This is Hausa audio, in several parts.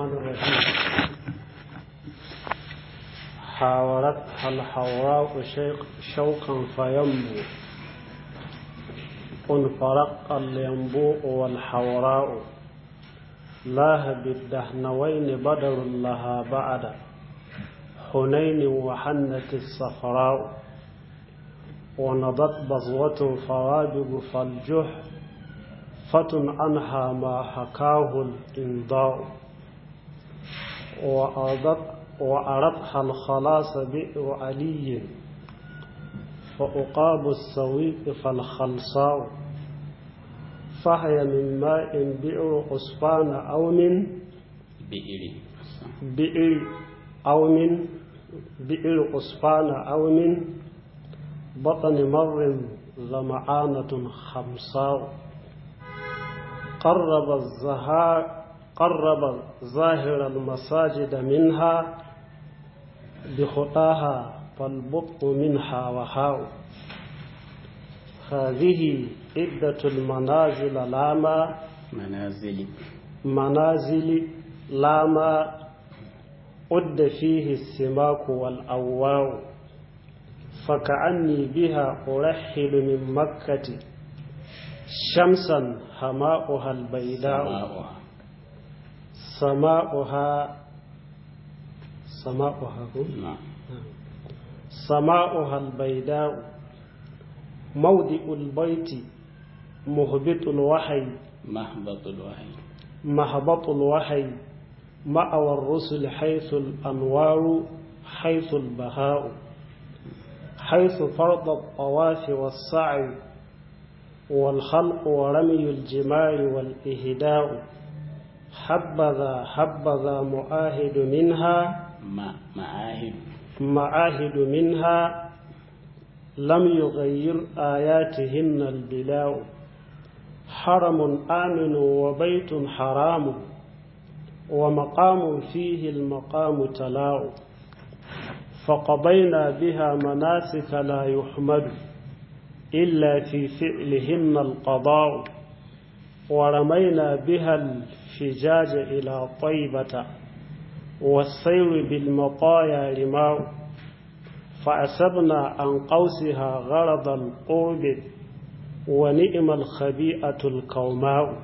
الرحمن الرحيم حاورتها الحوراء شيق شوقا فينبو انفرق الينبوء والحوراء لاه بالدهنوين بدر لها بعد حنين وحنت الصفراء ونضت بزوة فرابق فالجح فتن عنها ما حكاه الإنضاء وأردت وأردها الخلاص بئر علي فأقاب السويق فالخلصاء فهي من ماء بئر عصفان أو من بئر بئر أو من بئر عصفان أو من بطن مر ظمعانة خمساء قرب الزهار قرب ظاهر المساجد منها بخطاها فالبط منها وهاء هذه عدة المنازل لاما منازل منازل لاما عد فيه السماك والأواء فكأني بها أرحل من مكة شمسا هماؤها البيداء سماؤها سماؤها سماؤها هو؟ نعم سماؤها البيداء موضع البيت مهبط الوحي مهبط الوحي مهبط الوحي مأوى الرسل حيث الأنوار حيث البهاء حيث فرض الطواف والسعي والخلق ورمي الجمار والإهداء حبذا حبذا معاهد منها ما معاهد معاهد منها لم يغير آياتهن البلاء حرم آمن وبيت حرام ومقام فيه المقام تلاء فقضينا بها مناسك لا يحمد إلا في فعلهن القضاء ورمينا بها الفجاج إلى طيبة والسير بالمطايا رماء فأسبنا عن قوسها غرض القرب ونئم الخبيئة الكوماء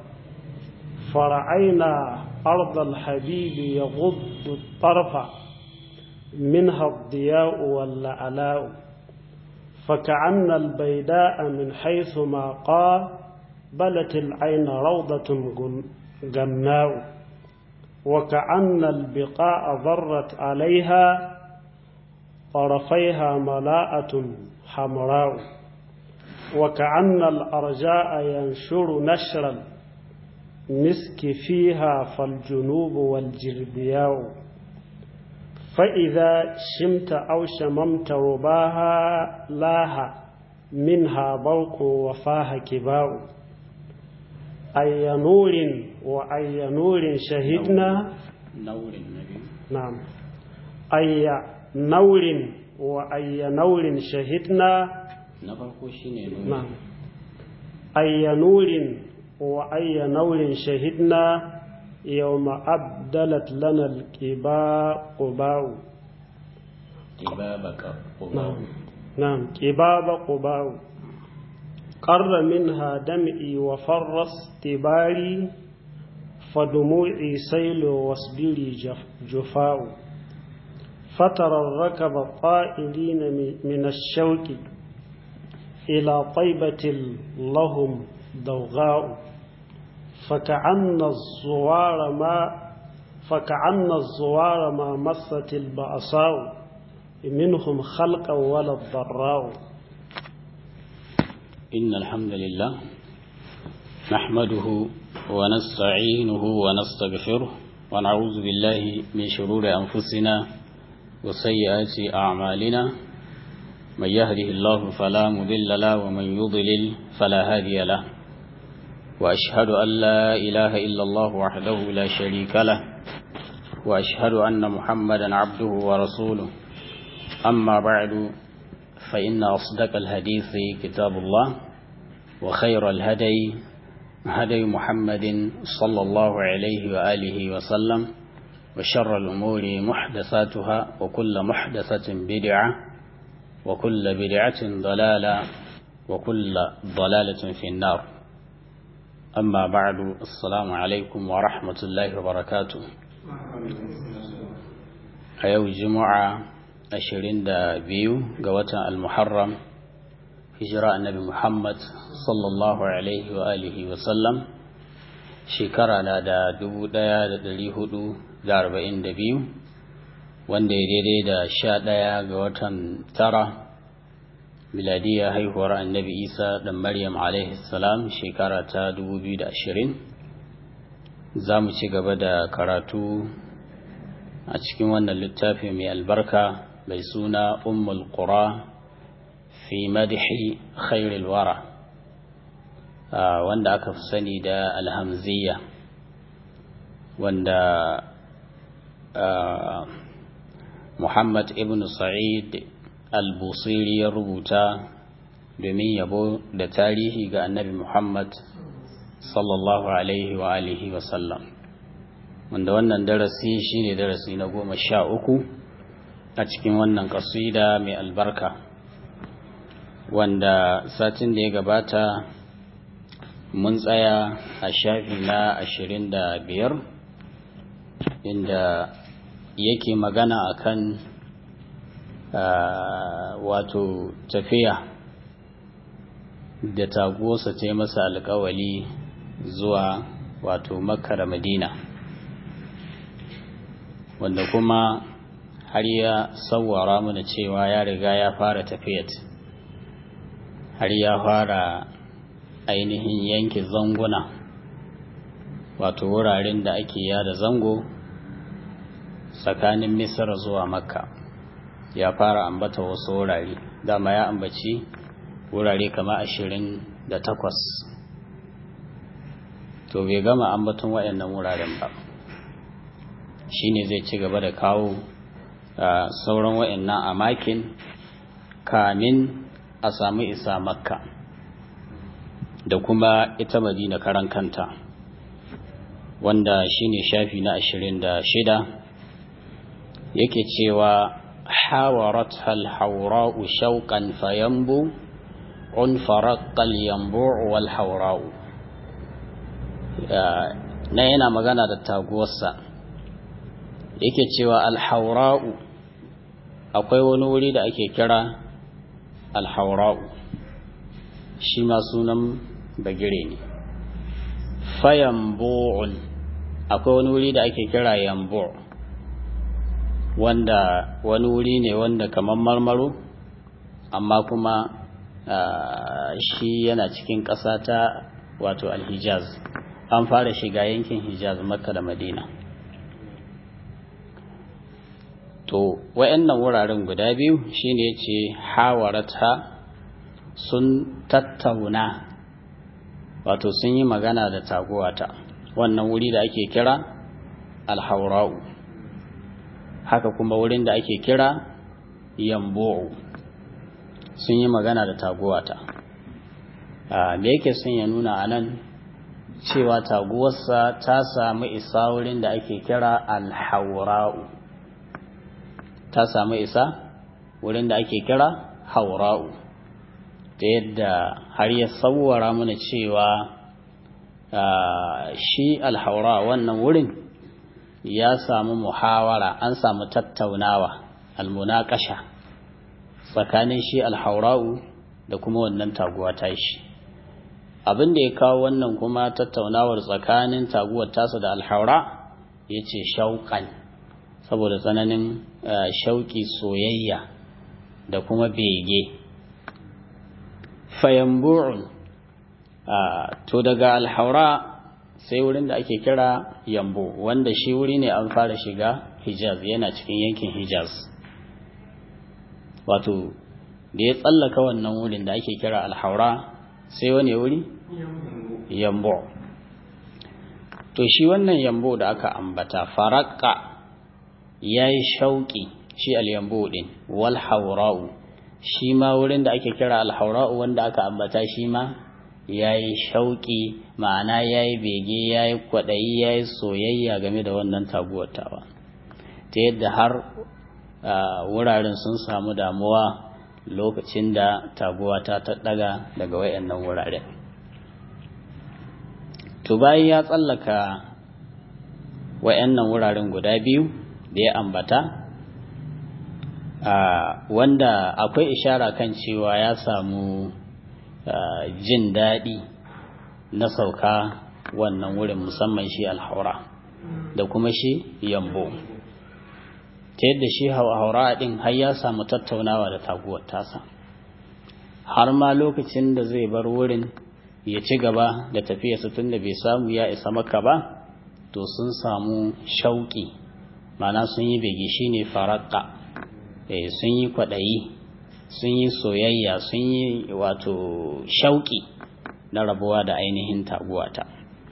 فرعينا أرض الحبيب يغض الطرف منها الضياء واللعلاء فكأن البيداء من حيث ما قابلت العين روضة جناء وكأن البقاء ضرت عليها طرفيها ملاءة حمراء وكأن الأرجاء ينشر نشر المسك فيها فالجنوب والجربياء فإذا شمت أو شممت رباها لاها منها برق وفاها كباء أي نور وأي نور شهدنا نور النبي نعم أي نور وأي نور شهدنا na farko shine nuri نعم أي نور وأي نور شهدنا يوم أبدلت لنا الكباء قباء kibabaka نعم نعم كباب قباء قر منها دمعي وفر استباري فدموعي سيل واصبري جف جفاء فترى الركب طائرين من الشوك إلى طيبة لهم ضوغاء فكأن الزوار ما فكأن الزوار ما مست البأساء منهم خلقا ولا الضراء إن الحمد لله نحمده ونستعينه ونستغفره ونعوذ بالله من شرور أنفسنا وسيئات أعمالنا من يهده الله فلا مضل له ومن يضلل فلا هادي له وأشهد أن لا إله إلا الله وحده لا شريك له وأشهد أن محمدا عبده ورسوله أما بعد فإن أصدق الحديث كتاب الله وخير الهدي هدي محمد صلى الله عليه وآله وسلم وشر الأمور محدثاتها وكل محدثة بدعة وكل بدعة ضلالة وكل ضلالة في النار أما بعد السلام عليكم ورحمة الله وبركاته أيو جمعة أشرين دا بيو قوة المحرم هجراء النبي محمد صلى الله عليه وآله وسلم شكرا دا دبو دا دلي هدو da arba'in da biyu wanda ya daidai da sha ɗaya ga watan tara miladiya haihuwar annabi isa da maryam salam shekara ta dubu biyu da ashirin za mu ci gaba da karatu a cikin wannan littafi mai albarka mai suna ummul qura fi madhi khairil wara wanda aka fi sani da alhamziya wanda Muhammad ibn Sa'id al-Busiri ya rubuta domin yabo da tarihi ga annabi Muhammad sallallahu alaihi wa alihi wa sallam wanda wannan darasi shine darasi na goma sha uku a cikin wannan kasida mai albarka wanda satin da ya gabata mun tsaya a shafi na ashirin da biyar inda yake magana akan wato tafiya da taguwarsa ta yi masa alkawali zuwa wato makka da madina wanda kuma har ya sawara mana cewa ya riga ya fara tafiyat har ya fara ainihin yanke zanguna wato wuraren da ake yada zango tsakanin misra zuwa makka ya fara ambata wasu wurare dama ya ambaci wurare kama ashirin da takwas to bai gama ambaton waɗannan wuraren ba shine zai ci gaba da kawo sauran waɗannan a makin kamin a samu isa makka da kuma ita madina karan kanta wanda shine shafi na ashirin da shida yake cewa hawarat halhaura'u shauƙan fayambu un faraƙal yambu wal haura'u na yana magana da taguwarsa yake cewa alhaura'u akwai wani wuri da ake kira alhaura'u shi ma sunan bagire ne fayambu'un akwai wani wuri da ake kira yambu' wanda wani wuri ne wanda kamar marmaro amma kuma shi yana cikin ƙasa ta wato alhijaz an fara shiga yankin hijaz makka da madina to wayannan wuraren guda biyu shine yace hawarata sun tattauna wato sun yi magana da taguwata wannan wuri da ake kira alhaura'u haka kuma wurin da ake kira yambo'u sun yi magana da taguwata me yake sun ya nuna a nan cewa taguwarsa ta samu isa wurin da ake kira alhaura'u ta samu isa wurin da ake kira haura'u ta yadda har ya tsawara mana cewa shi alhaura wannan wurin ya samu muhawara an samu tattaunawa almunakasha tsakanin shi alhaura'u da kuma wannan taguwa ta shi abin da ya kawo wannan kuma tattaunawar tsakanin taguwar tasa da alhaura ya ce shauƙan saboda tsananin shauƙi soyayya da kuma bege fayambu'un to daga alhaura sai wurin da ake kira yambo wanda shi wuri ne an fara shiga hijaz yana cikin yankin hijaz wato da ya tsallaka wannan wurin da ake kira alhaura sai wani wuri yambo to shi wannan yambo da aka ambata faraka ya yi shauƙi shi alyambo ɗin wal haura'u shi ma wurin da ake kira alhaura'u wanda aka ambata shi ma ya yi shauƙi ma'ana ya yi bege ya yi kwaɗayi ya yi soyayya game da wannan taguwar tawa ta yadda har wuraren sun samu damuwa lokacin da taguwa ta taɗaga daga wayannan wuraren to bayan ya tsallaka wayannan wuraren guda biyu da ya ambata wanda akwai ishara kan cewa ya samu jin daɗi na sauka wannan wurin musamman shi alhaura da kuma shi yambo ta yadda shi haura ɗin har ya samu tattaunawa da taguwar tasa har ma lokacin da zai bar wurin ya ci gaba da tafiyarsa tun da bai samu ya isa maka ba to sun samu shauƙi mana sun yi bege shi ne faraka sun yi kwaɗayi sun yi soyayya sun yi wato shauƙi na rabuwa da ainihin taguwata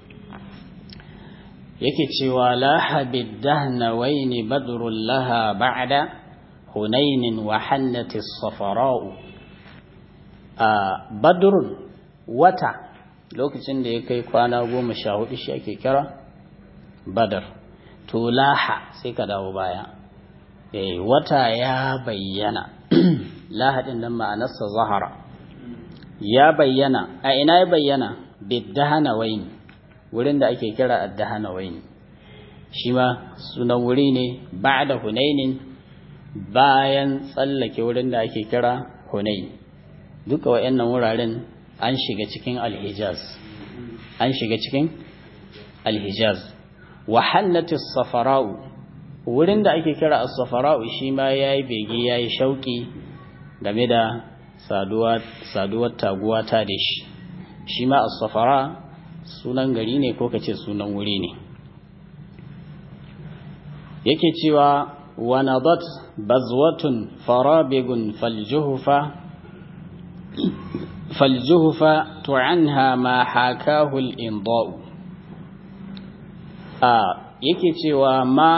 yake cewa lahabid dahnawaini badrul laha ba'da hunainin wa hannati safara'u a badrun wata lokacin da ya kai kwana goma sha hudu shi ake kira badar to laha sai ka dawo baya eh wata ya bayyana lahadin nan ma'anarsa zahara ya bayyana a ina ya bayyana biddahanawaini wurin da ake kira addahanawaini shi ma sunan wuri ne ba'da hunainin bayan tsallake wurin da ake kira hunain duka wayannan wuraren an shiga cikin alhijaz an shiga cikin alhijaz wa hannatis safara'u wurin da ake kira as-safara'u shi ma yayi bege yayi shauki game da saduwa saduwar taguwa ta da shi shi ma as-safara sunan gari ne ko kace sunan wuri ne yake cewa wa nadat bazwatun farabigun faljuhfa faljuhfa tu'anha ma hakahu al-inda'u a yake cewa ma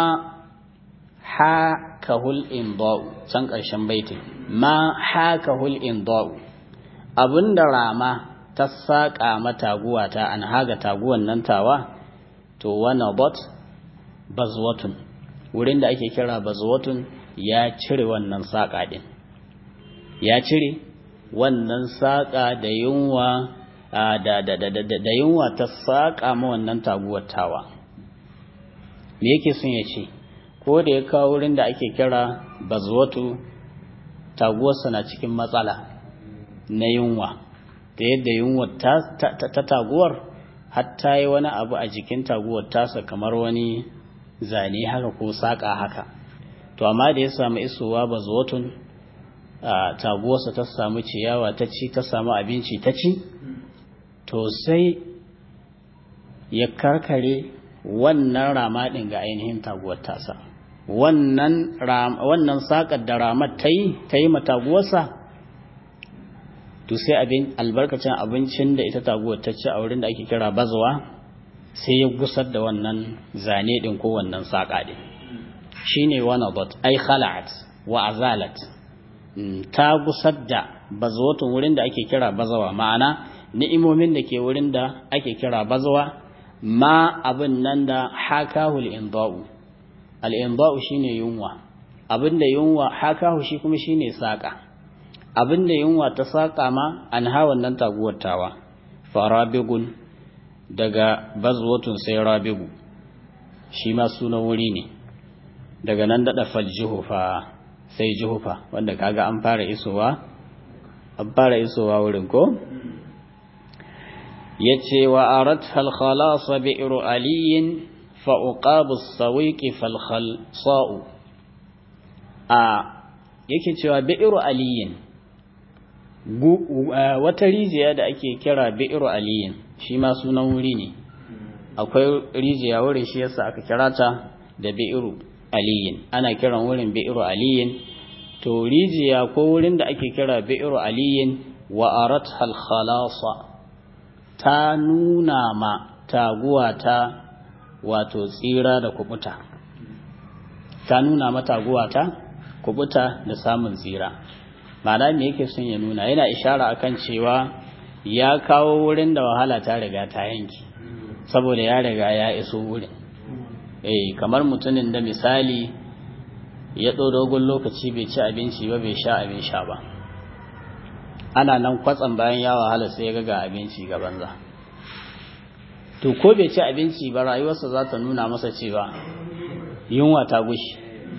hakahul inda'u can ƙarshen baitin ma hakahul inda'u abinda rama ta saƙa mataguwa ta an haga taguwan nan tawa to wana bot bazwatun wurin da ake kira bazwatun ya cire wannan saƙa ɗin ya cire wannan saƙa da yunwa da da da da yunwa ta saƙa ma wannan taguwar tawa me yake son ya ce ko da ya kawo wurin da ake kira bazwatu taguwarsa na cikin matsala na yunwa da yadda yunwa ta taguwar hatta yi wani abu a jikin taguwar tasa kamar wani zane haka ko saƙa haka to amma da ya samu isowa bazwatun taguwarsa ta samu ciyawa ta ci ta samu abinci ta ci to sai ya karkare wannan rama ɗin ga ainihin taguwar tasa wannan wannan saƙar da ramar ta yi ta yi mataguwarsa to sai abin albarkacin abincin da ita taguwar ta ci a wurin da ake kira bazawa sai ya gusar da wannan zane ɗin ko wannan saƙa ɗin shine wani bot ai khala'at wa azalat ta gusar da bazawatun wurin da ake kira bazawa ma'ana ni'imomin da ke wurin da ake kira bazawa ma abin nan da hakahul inda'u al-inda'u shine yunwa abin da yunwa hakahu shi kuma shine saka abin da yunwa ta saka ma an hawan nan taguwar tawa farabigun daga bazwatun sai rabigu shi ma sunan wuri ne daga nan dada faljuhufa sai juhufa wanda kaga an fara isowa an fara isowa wurin ko yace wa arat hal khalas bi'ru aliyin fa uqabu as-sawiqi fal khalsa'u a yake cewa bi'ru aliyin wata rijiya da ake kira bi'ru aliyin shi ma sunan wuri ne akwai rijiya wurin shi yasa aka kira ta da bi'ru aliyin ana kiran wurin bi'ru aliyin to rijiya ko wurin da ake kira bi'ru aliyin wa arat hal khalasa ta nuna ma taguwa ta wato tsira da kubuta ta nuna ma taguwa ta kubuta da samun tsira ma'ana me yake son ya nuna yana ishara akan cewa ya kawo wurin da wahala ta riga ta yanki saboda ya riga ya iso wurin eh kamar mutumin da misali ya ɗau dogon lokaci bai ci abinci ba bai sha abin sha ba ana nan kwatsam bayan ya wahala sai ya ga abinci ga banza to ko bai ci abinci ba rayuwarsa za ta nuna masa cewa yunwa ta gushi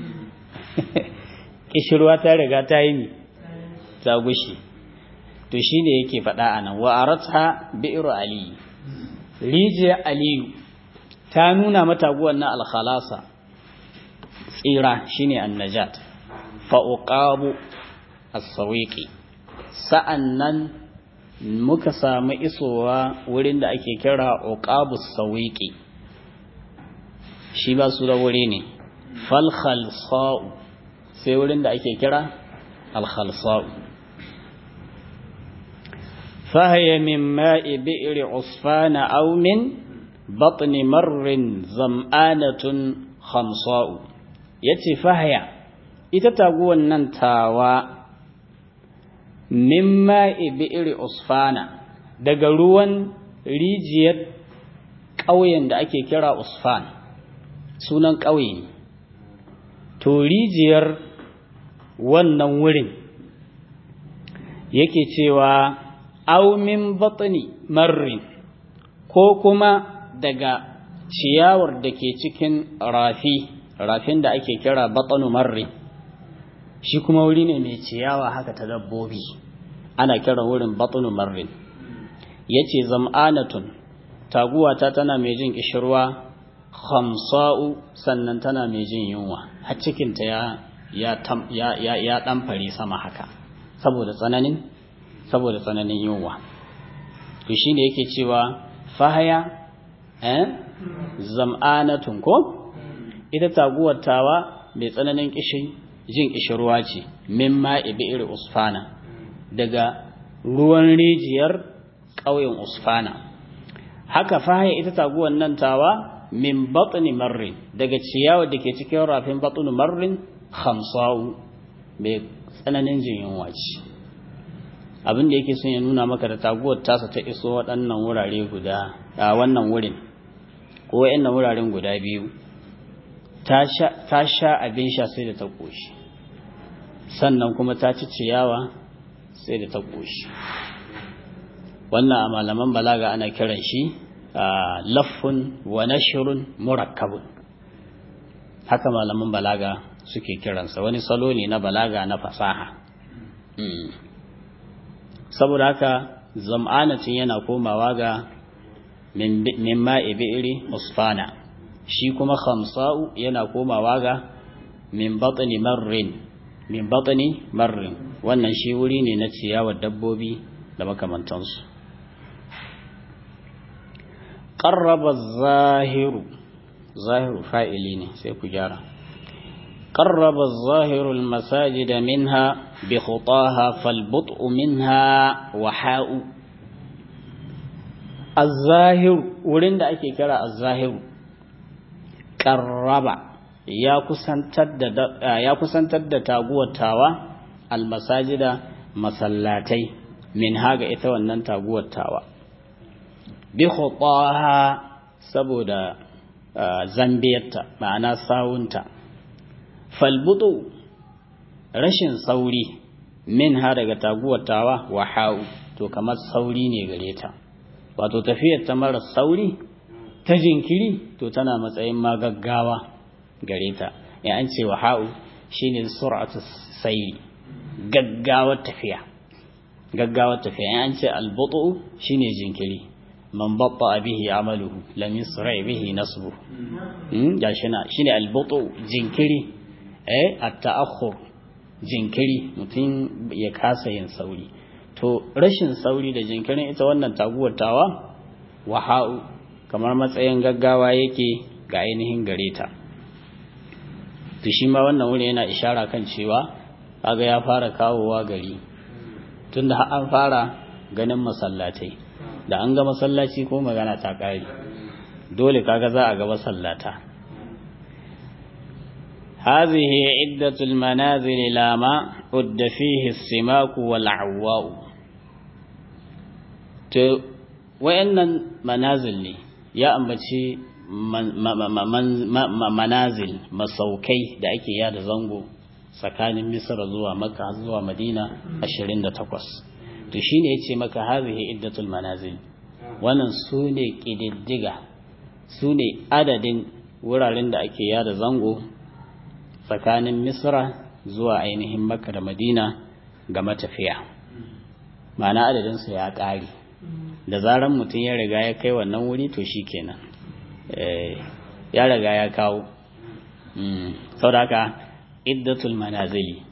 kishirwa ta riga ta yi mi ta gushi to shi ne yake faɗa a nan wa'aratha bi'ru aliyu rijiyar aliyu ta nuna mata guwan na alkhalasa tsira shine annajat fa uqabu as-sawiqi sa'annan muka samu isowa wurin da ake kira uqabu as-sawiqi shi ba su da wuri ne fal khalsa'u sai wurin da ake kira al khalsa'u فهي من ماء بئر عصفان أو من بطن مر زمآنة خمصاء yace fahaya ita taguwan nan tawa mimma ibi'iri usfana daga ruwan rijiyar ƙauyen da ake kira usfan sunan ƙauye ne to rijiyar wannan wurin yake cewa aumin batni marrin ko kuma daga ciyawar da ke cikin rafi rafin da ake kira batnu marrin shi kuma wuri ne mai ciyawa haka ta dabbobi ana kiran wurin batnu marrin yace zam'anatun taguwata tana mai jin kishirwa khamsa'u sannan tana mai jin yunwa har cikinta ya ya ya ya dan fare sama haka saboda tsananin saboda tsananin yunwa to shine yake cewa fahaya eh zam'anatun ko ita taguwar tawa mai tsananin kishin jin kishirwa ce mimma ibi'ir usfana daga ruwan rijiyar ƙauyen usfana haka fahaya ita taguwar nan tawa min batni marrin daga ciyawa da ke cikin rafin batni marrin khamsa'u mai tsananin jin yunwa ce abin da yake son ya nuna maka da taguwar tasa ta iso waɗannan wurare guda a wannan wurin ko waɗannan wuraren guda biyu ta sha abin sha sai da ta ƙoshi sannan kuma ta ci ciyawa sai da ta ƙoshi wannan a malaman balaga ana kiran shi laffun wa nashrun murakkabun haka malaman balaga suke kiransa wani salo ne na balaga na fasaha saboda haka zam'anatin yana komawa ga min ma'i bi'iri usfana shi kuma khamsa'u yana komawa ga min batni marrin min batni marrin wannan shi wuri ne na ciyawar dabbobi da makamantansu qarraba zahiru zahiru fa'ili ne sai ku gyara قرب الظاهر المساجد منها بخطاها فالبطء منها وحاء الظاهر ولين da ake kira الظاهر qarraba ya kusantar da ya kusantar da taguwar tawa almasajida masallatai min haga ita wannan taguwar tawa bi khutaha saboda zambiyarta ma'ana sawunta falbutu rashin sauri min ha daga taguwar tawa wa ha'u to kamar sauri ne gare ta wato tafiyar ta mara sauri ta jinkiri to tana matsayin ma gaggawa gare ta ya an ce wa ha'u shine sur'atu sayri gaggawar tafiya gaggawar tafiya ya an ce albutu shine jinkiri man batta bihi amaluhu lam yusra bihi nasbu ya shina shine albutu jinkiri eh at-ta'akhur jinkiri mutum ya kasa yin sauri to rashin sauri da jinkirin ita wannan taguwar tawa waha'u kamar matsayin gaggawa yake ga ainihin gare ta to shi ma wannan wuri yana ishara kan cewa kaga ya fara kawowa gari tunda har an fara ganin masallatai da an ga masallaci ko magana ta kare dole kaga za a ga masallata هذه عدة المنازل لا ما عد فيه السماك والعواء وإن منازل لي يا أمبتي manazil masaukai da ake yada zango tsakanin misra zuwa makka zuwa madina 28 to shine yace maka hazihi iddatul manazil wannan su ne ƙididdiga su ne adadin wuraren da ake yada zango tsakanin misra zuwa ainihin makka da madina ga matafiya ma'ana adadinsu ya ƙare da zaran mutum ya riga ya kai wannan wuri to shi kenan ya riga ya kawo sau da haka iddatul manazili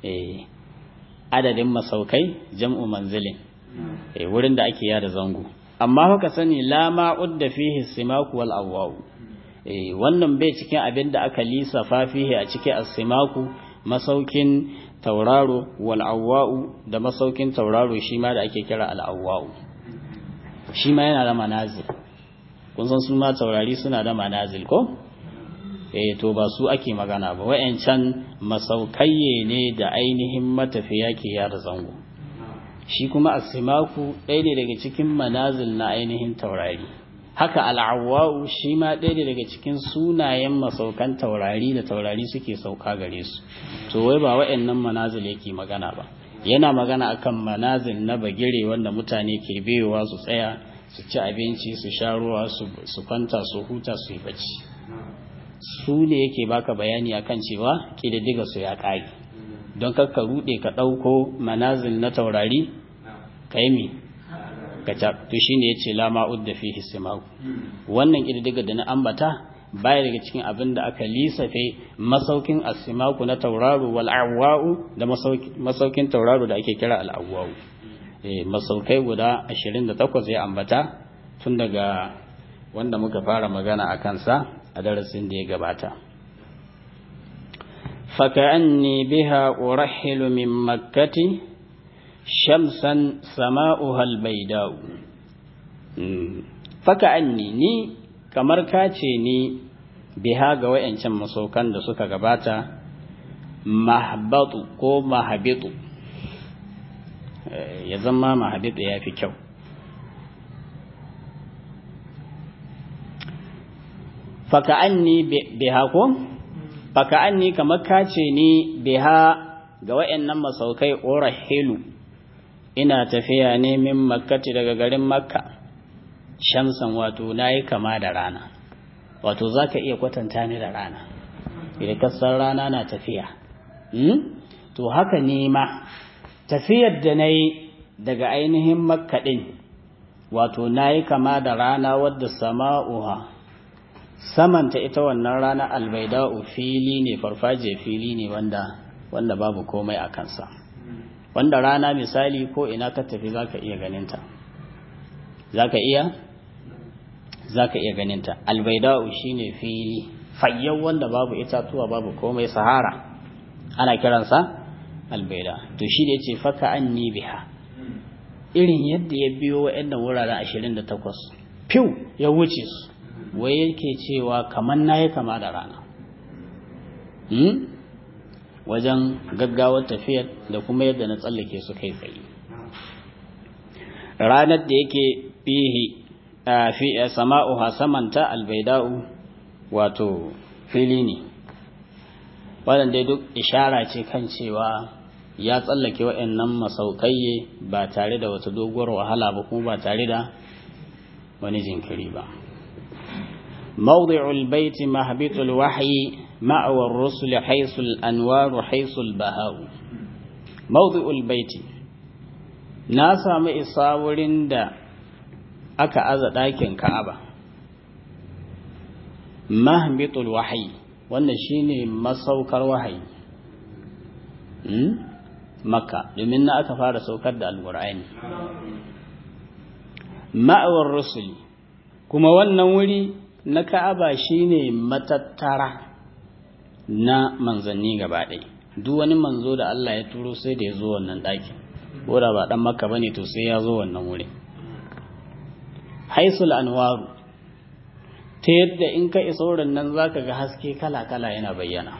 adadin masaukai jam'u manzilin wurin da ake yada zango amma haka sani la ma'udda fihi simaku wal awwau wannan bai cikin abin da aka lisafa fihi a cikin as-simaku masaukin tauraro wal awwau da masaukin tauraro shi ma da ake kira al awwau shi ma yana da manazil kun san su ma taurari suna da manazil ko eh to ba su ake magana ba wayancan masaukaye ne da ainihin matafiya ke yada zango shi kuma asimaku ɗaya ne daga cikin manazil na ainihin taurari haka al'awwa'u shi ma ɗaya ne daga cikin sunayen masaukan taurari da taurari suke sauka gare su to wai ba wa'annan manazil yake magana ba yana magana akan manazil na bagire wanda mutane ke biyowa su tsaya su ci abinci su sha ruwa su kwanta su huta su yi bacci su ne yake baka bayani akan cewa ƙididdiga su ya ƙare don kakka rude ka ɗauko manazil na taurari ka yi mi ka to shi ne ya ce lama udda fi hisimaku wannan ƙididdiga da na ambata baya daga cikin abin da aka lisafe masaukin asimaku na tauraro wal awwa'u da masaukin tauraro da ake kira al awwa'u masaukai guda 28 ya ambata tun daga wanda muka fara magana a kansa a darasin da ya gabata فكأني بها أرحل من مكة شمسا سماؤها البيداء فكأني ني kamar kace ni biha ga wayancan masaukan da suka gabata mahbatu ko mahabitu ya zama mahabitu ya fi kyau faka'anni biha ko faka an ni kamar kace ni biha ga wayannan masaukai orahilu ina tafiya ne min makkati daga garin makka shamsan wato nayi kama da rana wato zaka iya kwatanta ni da rana idan kasar rana na tafiya hmm? to haka ne ma tafiyar da nayi daga ainihin makka din wato nayi kama da rana wadda sama'uha samanta ita wannan rana albaida'u fili ne farfaje fili ne wanda wanda babu komai a kansa wanda rana misali ko ina ka tafi zaka iya ganinta zaka iya zaka iya ganinta albaida'u shine fili fayyau wanda babu itatuwa babu komai sahara ana kiransa albaida to shi ne yace faka anni biha irin yadda ya biyo wa'annan wuraren 28 fiw ya wuce su wai yake cewa kamar na yi kama da rana wajen gaggawar tafiyar da kuma yadda na tsallake su kai tsaye ranar da yake fihi fi sama'uha samanta albaida'u wato fili ne waɗanda duk ishara ce kan cewa ya tsallake waɗannan masaukaye ba tare da wata doguwar wahala ba kuma ba tare da wani jinkiri ba موضع البيت مهبط الوحي مأوى الرسل حيث الأنوار حيث البهاء موضع البيت ناسا مئصاورين دا أكا أزا داكن كعبة مهبط الوحي wannan shine masaukar wahayi makka domin na aka fara saukar da alqur'ani ma'awar rusuli kuma wannan wuri na ka'aba shine matattara na manzanni gaba ɗaya duk wani manzo da Allah ya turo sai da ya zo wannan ɗakin ko da ba ɗan makka bane to sai ya zo wannan wuri haisul anwaru ta yadda in ka isa wurin nan zaka ga haske kala kala yana bayyana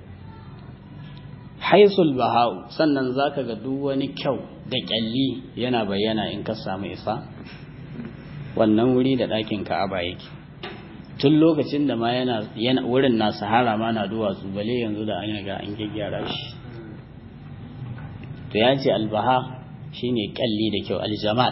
haisul baha'u sannan zaka ga duk wani kyau da kyalli yana bayyana in ka samu isa wannan wuri da ɗakin ka'aba yake tun lokacin da ma yana wurin na sahara ma na duwatsu bale yanzu da an riga an gyaggyara shi to ya ce albaha shine kalli da kyau aljamal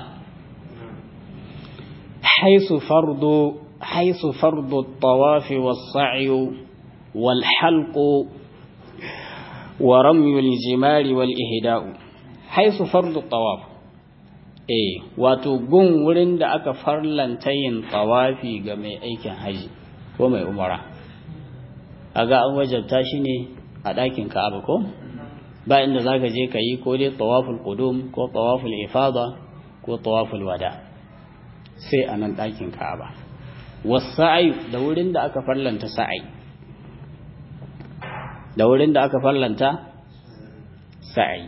haisu fardu haisu fardu tawafi was-sa'yu wal halqu wa ramyu al-jimari wal ihda'u haisu fardu tawaf eh wato gun wurin da aka farlanta yin tawafi ga mai aikin haji ko mai umara aga an wajabta shi ne a ɗakin ka'aba ko ba inda zaka je ka yi ko dai tawaful qudum ko tawaful ifada ko tawaful wada sai a nan ɗakin ka'aba wasa'i da wurin da aka farlanta sa'i da wurin da aka farlanta sa'i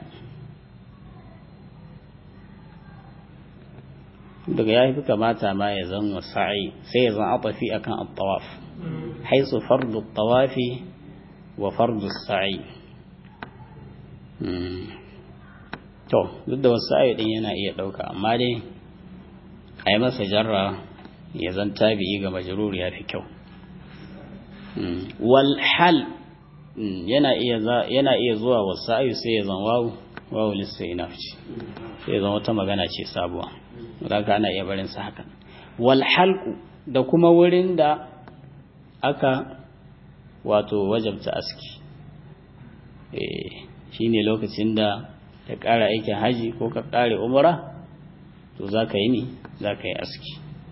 daga ya fi kamata ma ya zan wasa'i sai ya zan atafi akan at-tawaf haisu fardu tawafi wa fardu sa'i to duk da wasa'i din yana iya dauka amma dai a yi masa jarra ya zan tabi'i ga majrur ya fi kyau wal hal yana iya yana iya zuwa wasa'i sai ya zan wawu wawu lissainaf ce sai ya zan wata magana ce sabuwa zaka ana iya barin sa haka wal halqu da kuma wurin da aka wato wajabta aski eh shine lokacin da ka ƙara aikin haji ko ka ƙare umra to zaka yi ni zaka yi aski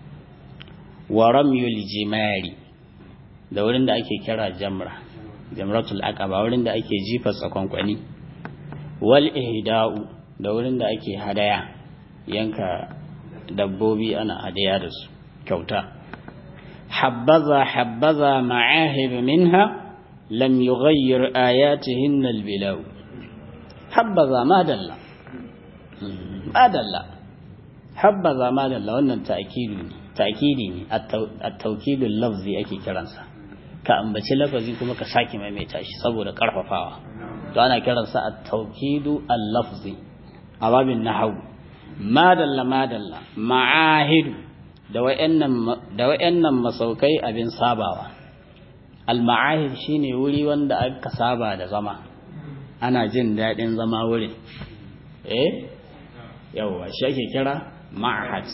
wa ramyul jimari da wurin da ake kira jamra jamratul aqaba wurin da ake jifa tsakonkwani wal ihda'u da wurin da ake hadaya yanka dabbobi ana hadaya da su kyauta habbaza habbaza ma'ahib minha lam yughayyir ayatihin albilaw habbaza madalla madalla habbaza madalla wannan ta'kidu ne ta'kidi ne at-tawkidul lafzi ake kiransa ka ambaci lafazi kuma ka sake maimaita shi saboda karfafawa to ana kiransa at-tawkidu al-lafzi a babin nahwu madalla madalla ma'ahidu da wayannan da wayannan masaukai abin sabawa al-ma'ahid shine wuri wanda aka saba da zama ana jin dadin zama wurin eh yawa shi ake kira ma'ahad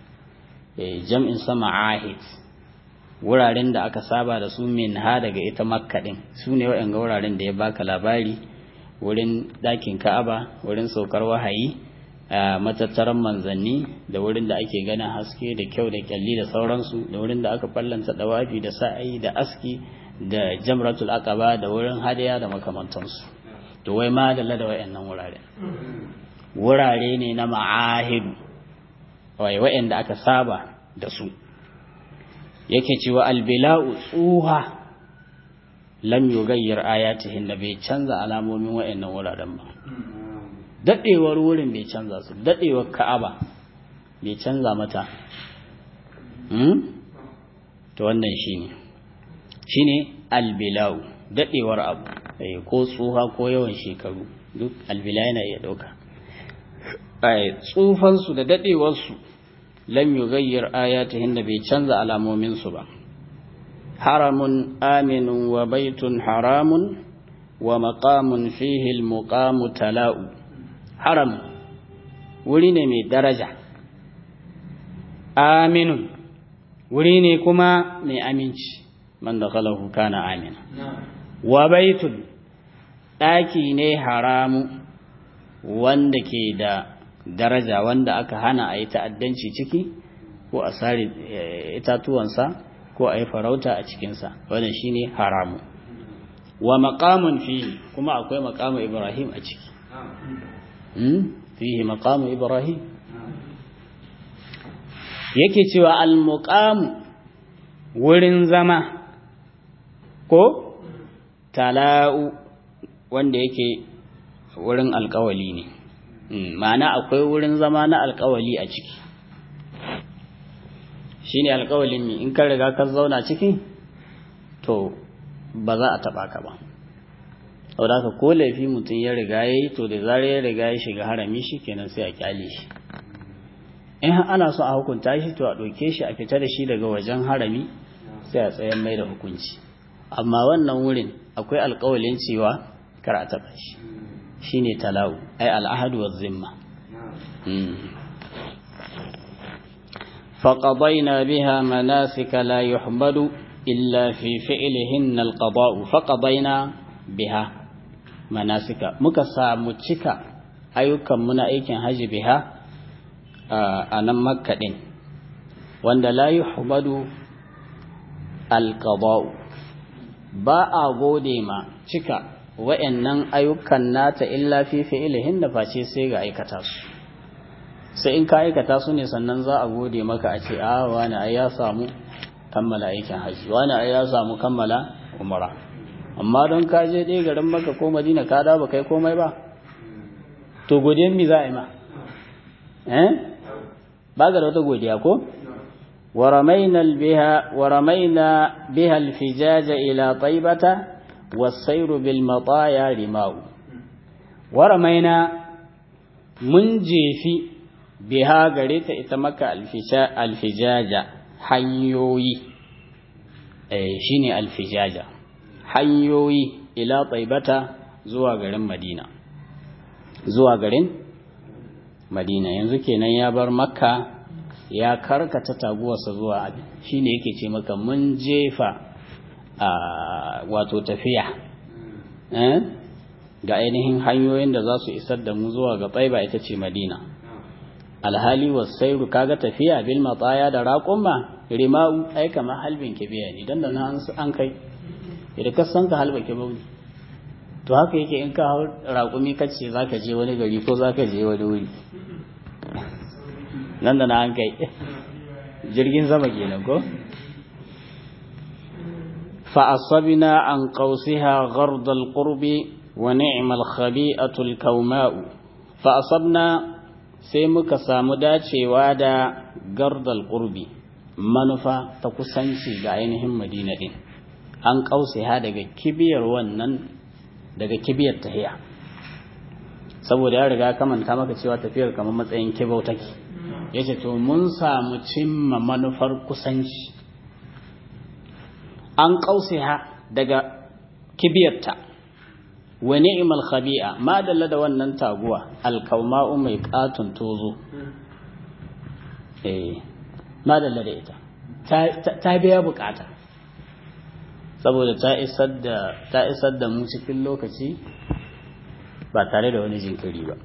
eh jam'in sa ma'ahid wuraren da aka saba da su min ha daga ita makka din su ne waɗanda wuraren da ya baka labari wurin ɗakin ka'aba wurin saukar wahayi a matattaran manzanni da wurin da ake ganin haske da kyau da kyalli da sauransu da wurin da aka fallanta dawafi da sa'ayi da aski da jamratul aqaba da wurin hadaya da makamantansu to wai ma da da wayannan wurare wurare ne na ma'ahidu wai wayanda aka saba da su yake cewa albila'u tsuha lam yugayyir ayatihin da bai canza alamomin wayannan wuraren ba dadewar wurin bai canza su dadewar ka'aba bai canza mata hmm? to wannan shine shine albila'u dadewar abu ko tsuha ko yawan shekaru duk albila yana iya dauka tsufansu da dadewarsu lam yughayyir ayatihin da bai canza alamomin su ba haramun aminun wa baitun haramun wa maqamun fihi almuqamu tala'u haram wuri ne mai daraja aminun wuri ne kuma mai aminci man dakhalahu kana amina wa baitun daki ne haramu wanda ke da daraja wanda aka hana a yi ta'addanci ciki ko a sare itatuwansa ko a yi farauta a cikinsa wannan shine haramu wa maqamun fihi kuma akwai maqamu ibrahim a ciki fihi maqamu ibrahim yake cewa al-muqamu wurin zama ko tala'u wanda yake wurin alkawali ne ma'ana akwai wurin zama na alkawali a ciki shine alkawalin mi in ka riga ka zauna ciki to ba za a taba ka ba saboda haka ko laifi mutum ya riga ya yi to da zarar ya riga ya shiga harami shi kenan sai a kyale shi in ana so a hukunta shi to a ɗauke shi a fita da shi daga wajen harami sai a tsayen mai da hukunci amma wannan wurin akwai alkawalin cewa kar a taɓa shi shine talau ai al'ahadu wa zimma فقضينا بها مناسك لا يحمد إلا في فعلهن القضاء فقضينا بها مناسك مكسا متشكا أيوكا منا أيكن هج بها أنا مكة دين وأن لا يحمد القضاء ba a gode ma cika wa'annan ayyukan nata illa fi fi'ilihin da face sai ga aikata su sai in ka aikata su ne sannan za a gode maka a ce a wani ai ya samu kammala aikin haji wani ai ya samu kammala umara amma don ka je ɗaya garin maka ko madina ka da ba kai komai ba to godiyan mi za a yi ma eh ba ga da wata godiya ko ورمينا بها ورمينا بها الفجاج إلى طيبة والسير بالمطايا رماو ورمينا من جيفي biha gare ta ita maka alfijaja hanyoyi eh shine alfijaja hanyoyi ila taibata zuwa garin madina zuwa garin madina yanzu kenan ya bar makka ya karkata taguwarsa zuwa abin shine yake ce maka mun jefa a wato tafiya eh ga ainihin hanyoyin da za su isar da mu zuwa ga tsaiba ita ce madina alhali wasairu kaga tafiya bil matsaya da raƙumma rima'u ai kamar halbin kibiya ne dan da na an kai idan ka san ka halba kibau ne to haka yake in ka hau raƙumi kace zaka je wani gari ko zaka je wani wuri nan da na an kai jirgin sama kenan ko fa asabna an qausiha ghard al qurbi wa ni'mal khabi'atu al kawma'u fa asabna sai muka samu dacewa da gardal ƙurbi manufa ta kusanci ga ainihin madina ɗin an ha daga kibiyar wannan daga kibiyar tahiya saboda ya riga kamanta maka cewa tafiyar kamar matsayin kibau take ya ce to mun samu cimma manufar kusanci an ha daga kibiyarta wa ni'mal khabi'a ma dalla da wannan taguwa alkauma'u mai katun tozo eh ma dalla da ita ta biya bukata saboda ta isar da ta isar da mu cikin lokaci ba tare da wani jinkiri ba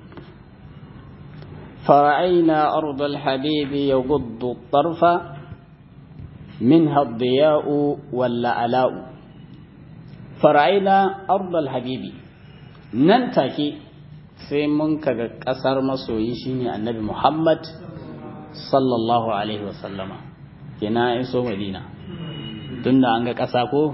فرأينا أرض الحبيب يغض الطرف منها الضياء واللعلاء فرأينا أرض الحبيب nan take sai mun kaga ƙasar masoyi shine annabi Muhammad sallallahu alaihi wasallama kina iso Madina tunda an ga ƙasa ko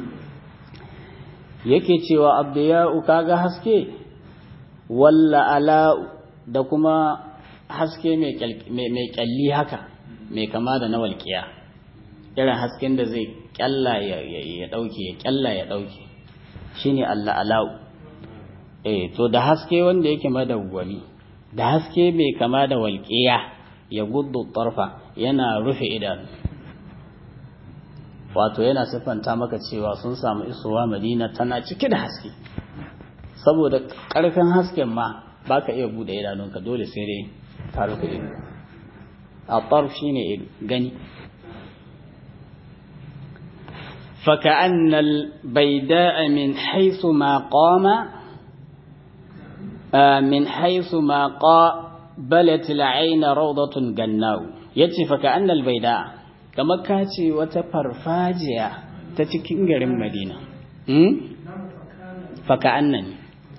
yake cewa abdiya'u kaga haske walla ala da kuma haske mai kyalli haka mai kama da na walƙiya irin hasken da zai kyalla ya ɗauke ya kyalla ya ɗauke shine Allah ala'u eh to da haske wanda yake madawwami da haske mai kama da walƙiya ya guddu tarfa yana rufe idanu wato yana siffanta maka cewa sun samu isowa madina tana cike da haske saboda ƙarfin hasken ma baka iya bude idanunka dole sai dai ka rufe ido a tarf shine gani فكأن البيداء من حيث ما قام من حيث ما قابلت العين روضة جناو يتي فكأن البيداء كما كاتي وتفرفاجيا تتكين غرين مدينة فكأنني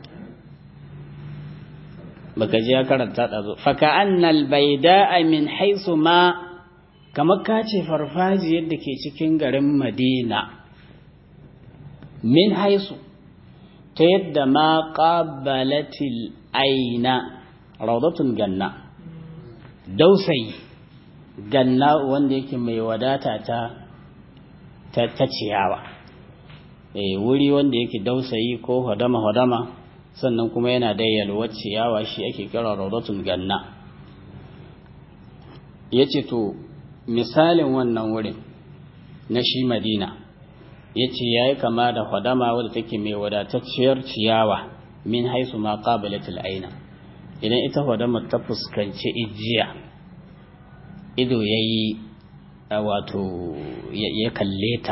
baka je ya karanta ɗazo faka'annal baida min haisu ma kamar ka ce farfajiyar da ke cikin garin madina min haisu ta yadda ma ƙabalatil aina raudatun ganna dausayi ganna wanda yake mai wadata ta ta ciyawa eh wuri wanda yake dausayi ko hadama hadama sannan kuma yana da yalwar ciyawa shi ake kira raudatun ganna yace to misalin wannan wurin na shi madina ya ce ya yi kama da hadama wadda take mai wadatacciyar ciyawa min haisu ma qabalatul aina idan ita hadama ta fuskanci ijiya ido ya yi wato ya kalle ta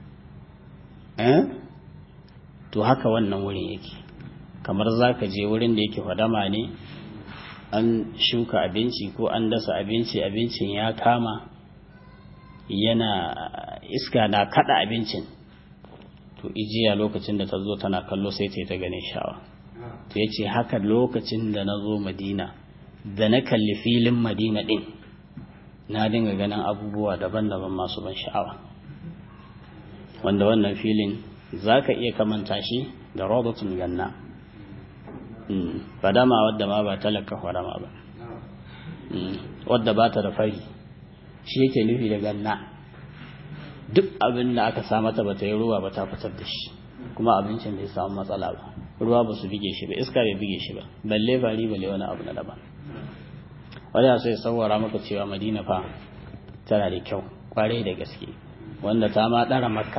to haka wannan wurin yake kamar za ka je wurin da yake hadama ne an shuka abinci ko an dasa abinci abincin ya kama yana iska na kada abincin to ijiya lokacin da ta zo tana kallo sai ta yi ta ganin sha'awa to ya ce haka lokacin da na zo madina da na kalli filin madina din na dinga ganin abubuwa daban-daban masu ban sha'awa wanda wannan filin za ka iya kamanta shi da rodatun ganna fadama wadda ma ba talaka fadama ba wadda ba ta da fari shi yake nufi da ganna duk abin da aka sa mata bata yi ruwa ba ta fitar da shi kuma abincin bai samu matsala ba ruwa ba su bige shi ba iska bai bige shi ba balle fari balle wani abu na daban wanda sai saurara maka cewa madina fa tana da kyau kwarai da gaske wanda ta ma ɗara makka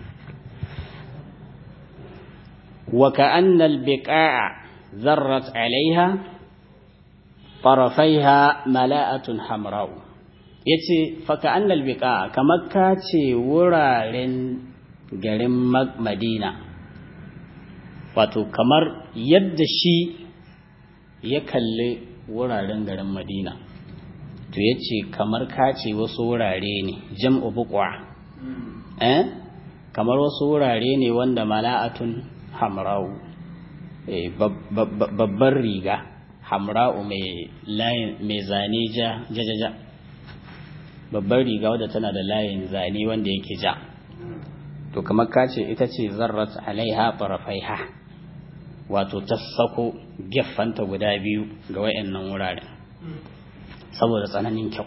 wa ka'anna al-biqa'a zarrat 'alayha tarafaiha mala'atun hamra'u yace fa ka'anna al-biqa'a kamar ka ce wuraren garin madina wato kamar yadda shi ya kalli wuraren garin madina to ya ce kamar kace wasu wurare ne jam'u buƙwa eh kamar wasu wurare ne wanda mala'atun hamra'u babbar riga hamra'u mai zane ja jajaja babbar riga wadda tana da layin zane wanda yake ja to kamar kace ita ce zarrat alaiha farafaiha wato ta sako gefanta guda biyu ga wayannan wuraren saboda tsananin kyau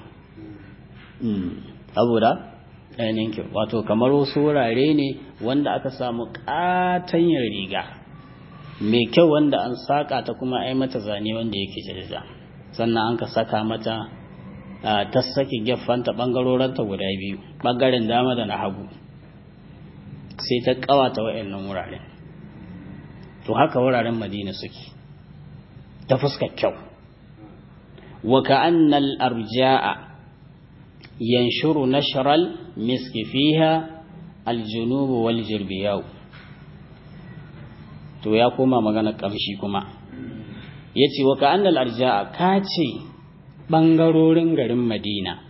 saboda tsananin kyau wato kamar wasu wurare ne wanda aka samu katanyar riga mai kyau wanda an saka ta kuma ai mata zane wanda yake jajaja sannan an ka saka mata ta sake gefanta bangaroranta guda biyu bangaren dama da na hagu sai ta kawata wayannan wuraren to haka wuraren madina suke ta fuskar kyau wa ka'annal arja'a yanshuru nashral miski fiha aljunub wal jirbiyaw to ya koma magana kamshi kuma yace wa ka'annal arja'a kace bangarorin garin madina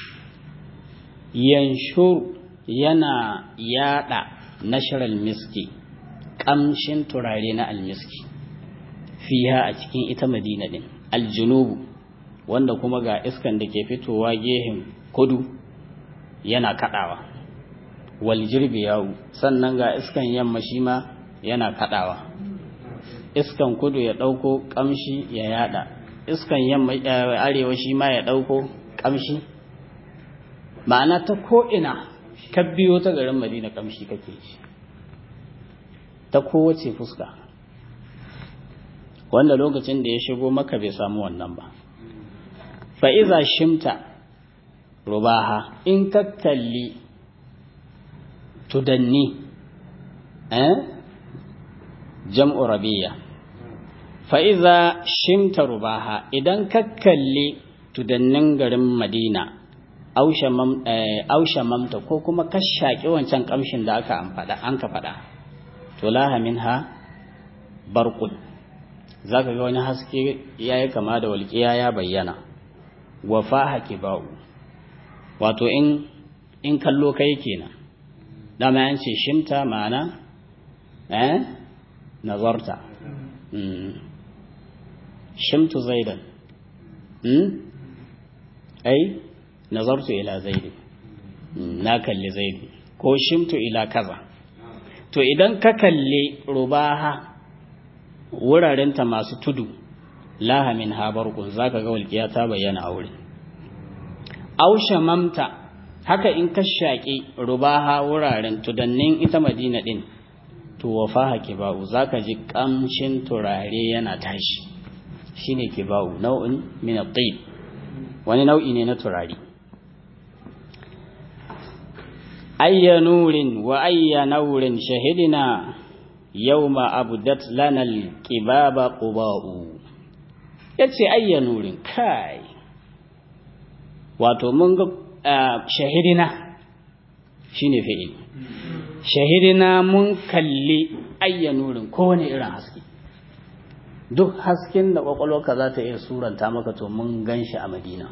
yanshuru yana yada nashral miski kamshin turare na almiski fiha a cikin ita madina din aljunubu wanda kuma ga iskan da ke fitowa gehen kudu yana kadawa wal yawu sannan ga iskan yamma shi ma yana kadawa iskan kudu ya dauko kamshi ya yada iskan yamma arewa shi ma ya dauko kamshi ma'ana ta ko ina ka biyo ta garin madina kamshi kake shi ta kowace fuska wanda lokacin da ya shigo maka bai samu wannan ba fa'iza shimta rubaha in ka kalli tudanni eh jam'u rabiya fa'iza shimta rubaha idan ka kalli tudannin garin madina aushe mamta ko kuma ka shaƙi wancan ƙamshin da aka an ka faɗa to laha minha barqun zaka ga wani haske yayi kama da walƙiya ya bayyana wa faha kibau wato in in kallo kai kenan dama yan ce shimta ma'ana eh nazarta shimtu zaidan hmm ai nazartu ila zaidi na kalli zaidi ko shimtu ila kaza to idan ka kalli rubaha wurarenta masu tudu lahamin habarkun za ka ga walƙiya ta bayyana a wurin aushe mamta haka in ka shaƙi rubaha wuraren tudannin ita madina ɗin to wafaha kiba'u za ka ji ƙamshin turare yana tashi shine kiba'u nau'in min at wani nau'i ne na turare ayya nurin wa ayya naurin shahidina yawma abdat lana alqibaba quba'u yace ayya nurin kai wato mun ga shahidina shine fi'il shahidina mun kalli ayya nurin kowane irin haske duk hasken da kwakwalwarka za ta iya suranta maka to mun gan shi a madina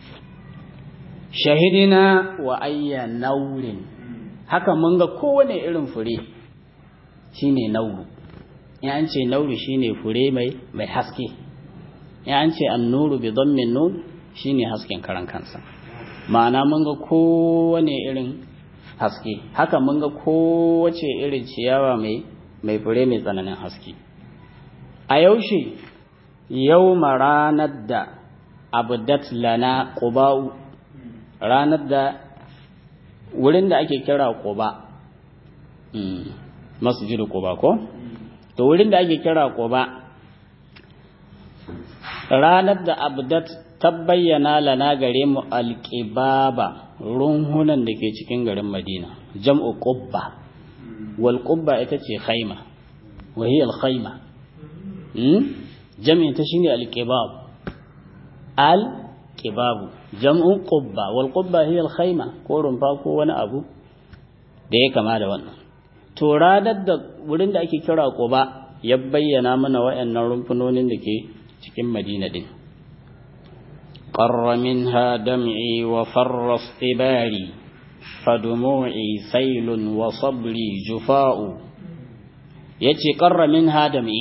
shahidina wa ayya naurin haka mun ga kowane irin fure shine nauru in an ce nauru shine fure mai mai haske in an ce annuru bi dhammin nun shine hasken karan kansa ma'ana mun ga kowane irin haske haka mun ga kowace irin ciyawa mai mai fure mai tsananin haske a yaushe yau ranar da abdat lana quba'u ranar da wurin da ake kira quba masjidu quba ko to wurin da ake kira quba ranar da abdat ta bayyana lana gare mu alqibaba runhunan da ke cikin garin madina jam'u qubba wal qubba ita ce khaima wa hiya al khaima jam'in ta shine al qibab al qibabu jam'un qubba wal qubba hiya al khaima ko rumfa ko wani abu da ya kama da wannan to ranar da wurin da ake kira quba ya bayyana mana wayannan rumfunonin da ke cikin madina din قر منها دمعي وفر اصطباري فدموعي سيل وصبري جفاء يتي قر منها دمعي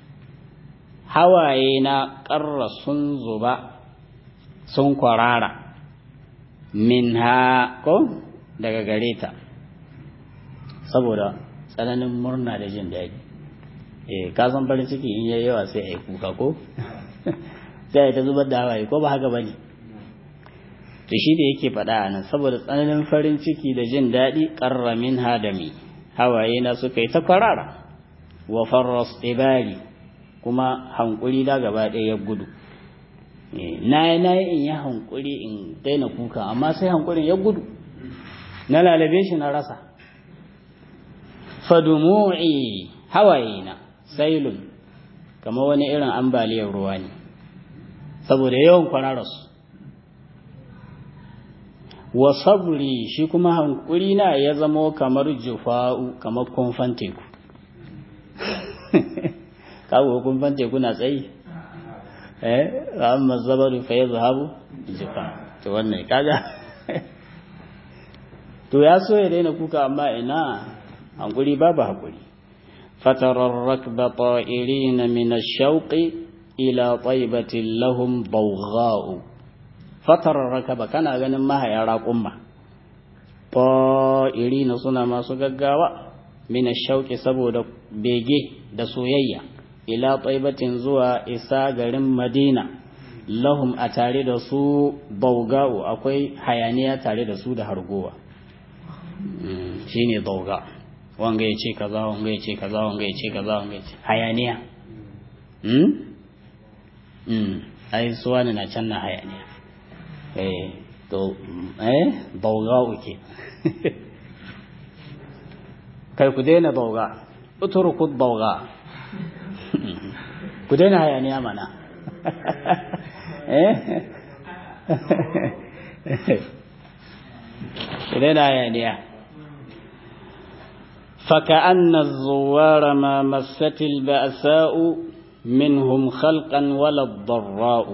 هواينا قر سنزبا سنقرارا منها ko daga gare ta saboda tsananin murna da jin daɗi eh ka san farin ciki in yayi yawa sai ai kuka ko sai ta zubar da hawaye ko ba haka bane to shi da yake faɗa a nan saboda tsananin farin ciki da jin daɗi ƙarramin hadami hawaye na suka yi ta kwarara wa farras ibari kuma hankuri da gaba ɗaya ya gudu na yi na yi in yi hankuri in daina kuka amma sai hankurin ya gudu na lalabe shi na rasa fadumu'i hawaye na sailun kama wani irin ambaliyar ruwa ne saboda yawan kwarararsu wa sabri shi kuma hankuri na ya zamo kamar jufa'u kamar kumfan teku kawo kumfan teku na tsayi eh amma zabaru fa yazhabu jufa to wannan kaga to ya so ya daina kuka amma ina hankuri babu hakuri fatarar rakba ta'irina min ash-shawqi ila taibatin lahum bawgha'u fatarar rakaba kana ganin mahaya raƙumma ta'irina suna masu gaggawa min shauƙi saboda bege da soyayya ila taibatin zuwa isa garin madina lahum a tare da su bawga'u akwai hayaniya tare da su da hargowa shine bawga wanga ya ce kaza wanga ya ce kaza wanga ya ce kaza wanga ya ce hayaniya ai suwa ne na can na hayaniya eh to eh bauga uke kai ku daina bauga uturku bauga ku daina hayaniya mana eh ku daina hayaniya فكأن الزوار ما مست البأساء منهم خلقا ولا الضراء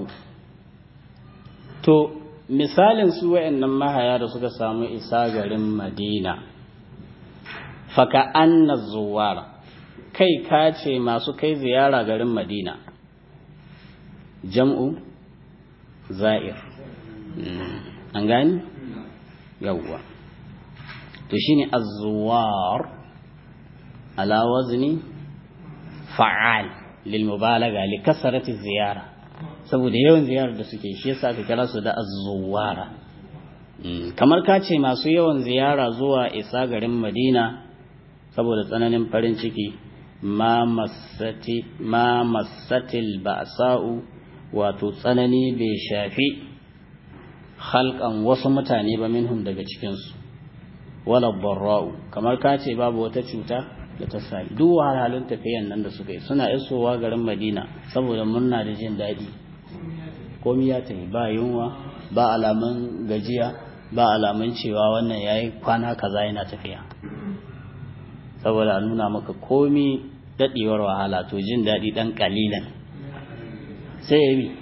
to misalin su wayannan mahaya da suka samu isa garin Madina faka anna zuwara kai ka ce masu kai ziyara garin Madina jam'u za'ir an gani yawwa to shine az-zuwar ala wazni fa'al lil mubalaga li kasrati ziyara saboda yawan ziyarar da suke shi yasa aka kira su da az-zuwara kamar ka ce masu yawan ziyara zuwa isa garin Madina saboda tsananin farin ciki ma masati ma masatil ba'sa'u wato tsanani bai shafi halkan wasu mutane ba minhum daga cikin su wala barra'u kamar ka ce babu wata cuta da ta sami duk wahalhalun tafiyan nan da suka yi suna isowa garin madina saboda murna da jin daɗi komi ya tafi ba yunwa ba alamun gajiya ba alamun cewa wannan ya yi kwana kaza yana tafiya saboda a nuna maka komi daɗewar wahala to jin daɗi ɗan ƙalilan sai ya bi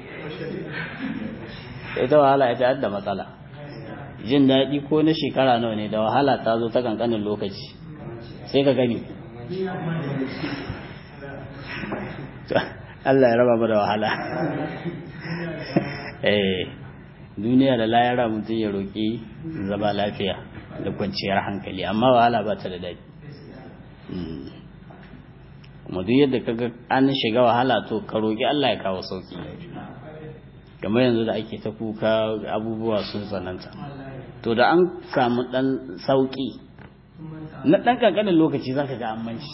ita wahala ita da matsala jin daɗi ko na shekara nawa ne da wahala ta zo ta kankanin lokaci sai ka gani Allah ya raba mu da wahala eh duniya da layara mutum ya roƙi zama lafiya da kwanciyar hankali amma wahala ba ta da daɗi kuma duk yadda kaga an shiga wahala to ka roƙi Allah ya kawo sauki kamar yanzu da ake ta kuka abubuwa sun tsananta to da an samu ɗan sauki na ɗan ƙanƙanin lokaci za ka ga an manci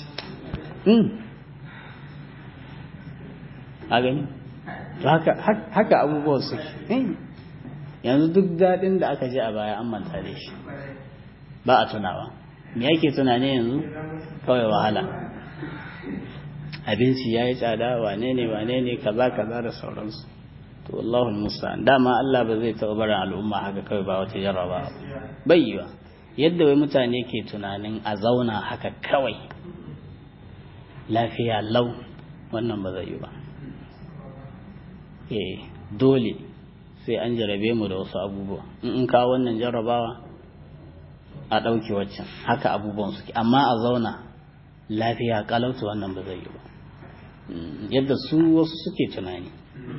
a gani haka abubuwan suke yanzu duk daɗin da aka ji a baya an manta da shi ba a tunawa me yake tunani yanzu kawai wahala abinci ya yi tsada wane ne wane ne kaza kaza da sauransu to Allahu musta'an dama Allah ba zai taɓa barin al'umma haka kawai ba wata jarraba bai yiwa yadda wai mutane ke tunanin a zauna haka kawai lafiya lau wannan ba zai yi ba eh dole sai an jarabe mu da wasu abubuwa in in kawo wannan jarrabawa a ɗauke waccan haka abubuwan suke amma a zauna lafiya kalauta wannan ba zai yi ba yadda su wasu suke tunani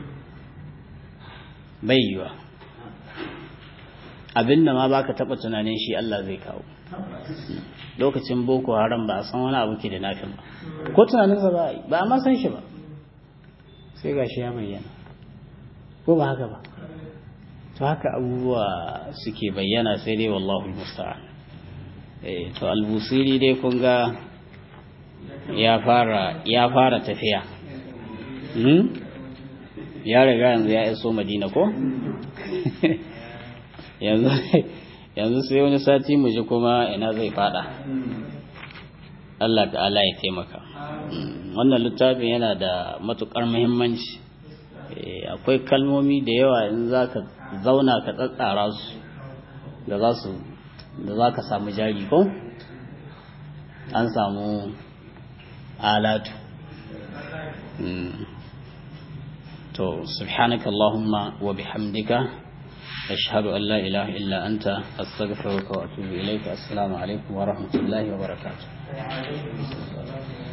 bai yiwa abinda ma baka taba tunanin shi Allah zai kawo lokacin boko haram ba a san wani abu ke da nafin ba ko tunaninsa ba ba a ma san shi ba sai ga shi ya bayyana ko ba haka ba to haka abubuwa suke bayyana sai dai wallahu musta'an eh to albusiri dai kun ga ya fara ya fara tafiya hmm? ya riga yanzu ya iso madina ko yanzu yanzu sai wani sati mu ji kuma ina zai fada Allah ta'ala ya taimaka wannan littafin yana da matukar muhimmanci akwai kalmomi da yawa in za ka zauna ka tsatsara su da za su da za ka samu jari ko an samu alatu to subhanaka allahumma wa bihamdika ashhadu an la ilaha illa anta astaghfiruka wa atubu ilayka assalamu alaikum wa rahmatullahi wa barakatuh